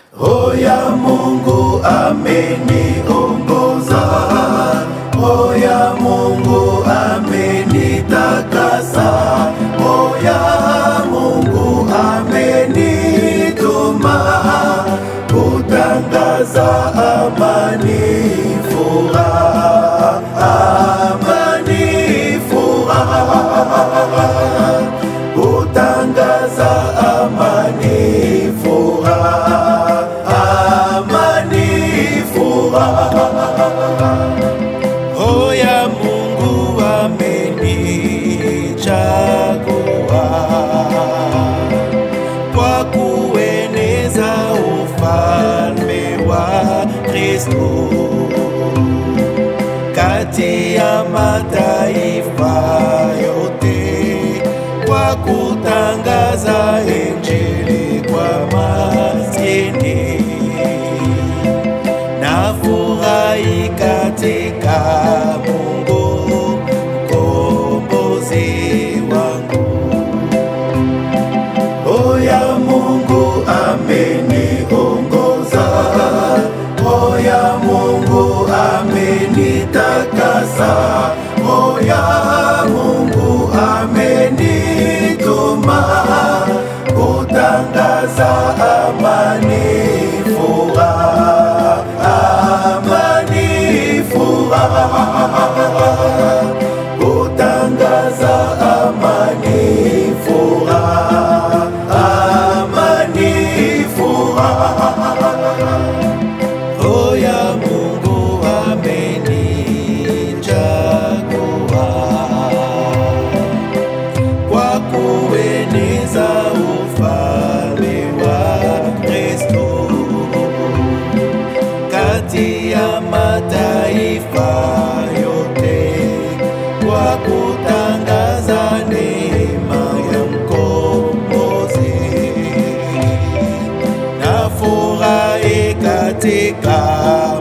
Roho ya Mungu ameniongoza, Roho ya Mungu amenitakasa, Roho ya Mungu amenituma kutangaza amani, furaha, amani, furaha, kutangaza amani, furaha, amani, furaha. Roho ya Mungu amenichagua kwa kueneza ufalme wa Kristo kati ya mataifa yote, kwa kutangaza Injili kwa maskini nafurahi katika Mungu mkombozi wangu. Roho ya Mungu ameniongoza, Roho ya Mungu amenitakasa, Roho ya Mungu amenituma kutangaza amani, furaha, amani, furaha, kutangaza amani, furaha, amani, furaha. Roho ya Mungu amenichagua kwa kueneza ufalme wa Kristo kati ya mataifa yote, kwa kutangaza neema ya mkombozi nafurahi katika